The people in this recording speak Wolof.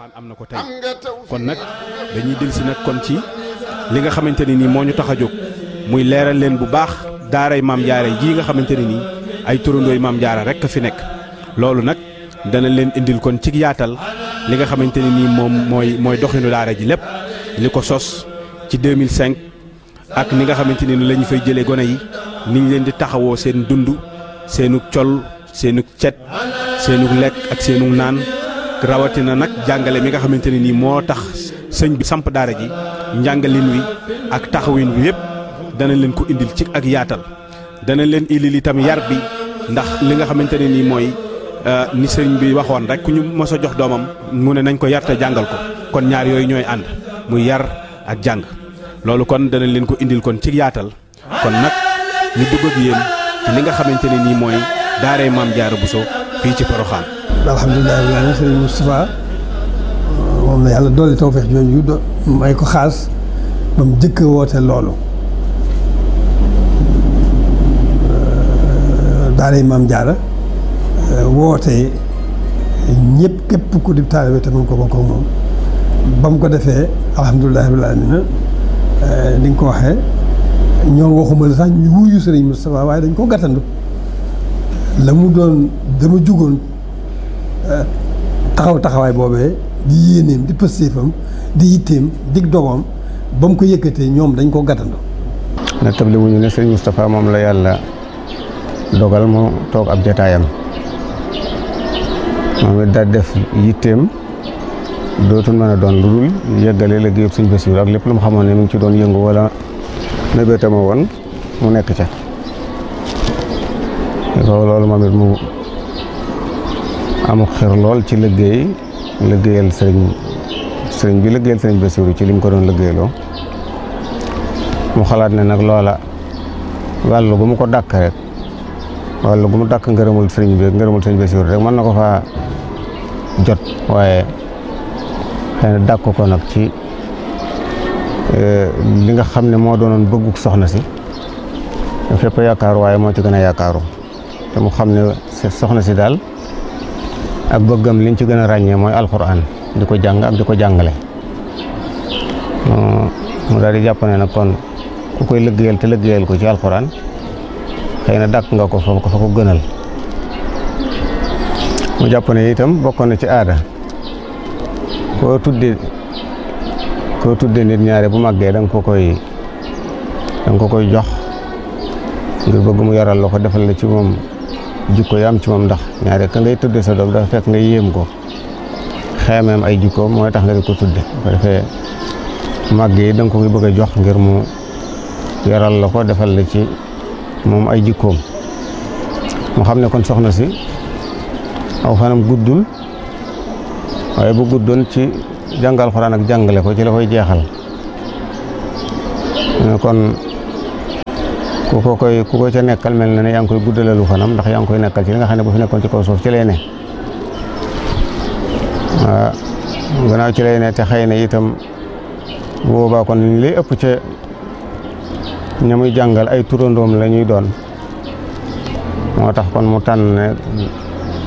Poroxaan am na ko tey kon nag dañuy dellusi nag kon ci li nga xamante ne nii moo ñu tax a jóg muy leeral leen bu baax daaray maam jaara jii nga xamante ne nii ay turandooy maam jaara rek a fi nekk loolu nag dana leen indil kon ci yaatal li nga xamante ne nii moom mooy mooy doxinu daara ji lépp li ko sos ci 2005 ak ni nga xamante ne ni la ñu fay jëlee gone yi ni ñu leen di taxawoo seen dund seenu col seenu cet seenu lekk ak seenu naan rawatina nag jàngale mi nga xamante ne nii moo tax sëñ bi samp daara ji njàngalin wi ak taxawin wi yëpp dana leen ko indil ci ak yaatal dana leen indil itam yar bi ndax li nga xamante ne nii mooy ni sëñ bi waxoon rek ku ñu mos a jox doomam mu ne nañ ko yar te jàngal ko kon ñaar yooyu ñooy ànd muy yar ak jàng loolu kon dana leen ko indil kon ci yaatal kon nag ñu dugg ak yéen ci li nga xamante ne nii mooy daaray maam Jaara Buso fii ci Poroxaan. alhamdulilah rabbil aalamiin sëriñ Moustapha moom la yàlla dolli tawfeex jooju do may ko xaas ba mu jëkk woote loolu daaray maam Jaara woote ñëpp képp ku di taalibe te mun ko bokk ak moom ba mu ko defee alhamdulilah rabbil aalamiin ni nga ko waxee ñoo waxuma la sax ñu wuyu sëriñ Moustapha waaye dañ ko gàttandu la mu doon dama jugoon taxaw taxawaay boobee di yéeneem di pëstéefam di yitteem dig dogoom ba mu ko yëkkatee ñoom dañ ko gàttandu na tabli wuñu ne sëriñ Moustapha moom la yàlla dogal mu toog ab jataayam moom it daal def yitteem dootul mën a doon lu dul yëggale liggéeyub sëñ Basiru ak lépp lu mu xamoon ne mu ngi ci doon yëngu wala mébétama woon mu nekk ca loolu moom it mu amul xir lool ci liggéey liggéeyal sëriñ sëriñ bi liggéeyal sëriñ Basiru ci li mu ko doon liggéeyloo mu xalaat ne nag loola wàllu gu mu ko dàkk rek wàllu gu mu dàkk ngërëmul sëriñ bi ngërëmul sëriñ Basiru rek mën na ko faa jot waaye xëy na dàkk ko nag ci li nga xam ne moo doonoon bëgguk soxna si fépp yaakaaru waaye moo ci gën a yaakaaru te mu xam ne soxna si daal ak bëggam liñ ci gën a ràññee mooy alxuraan di ko jàng ak di ko jàngale mu daal di jàpp ne nag kon ku koy liggéeyal te liggéeyal ko ci alxuraan xëy na dàkk nga ko fa ko fa ko gënal mu jàpp ne itam bokkoon na ci aada koo tudde koo tudde nit ñaare bu màggee da nga ko koy da nga ko koy jox ngir bëgg mu yaral la ko defal la ci moom jikko yi am ci moom ndax ñaare ka ngay tudde sa doom dafa fekk nga yéem ko xeemeem ay jikkoom mooy tax nga di ko tudde ko defee màgg yi da nga ko koy bëgg a jox ngir mu yaral la ko defal la ci moom ay jikkoom mu xam ne kon soxna si aw fanam guddul waaye bu guddoon ci jàngal xuraan ak jàngale ko ci la koy jeexal kon ku ko koy ku ko ca nekkal mel na ne yaa ngi koy guddalalu fanam ndax yaa ngi koy nekkal ci li nga xam ne bu fi nekkoon ci kaw suuf ci lay ne waaw gannaaw ci lay ne te xëy na itam bu boobaa kon li lay ëpp ca ña muy jàngal ay turandoom la ñuy doon moo tax kon mu tànn ne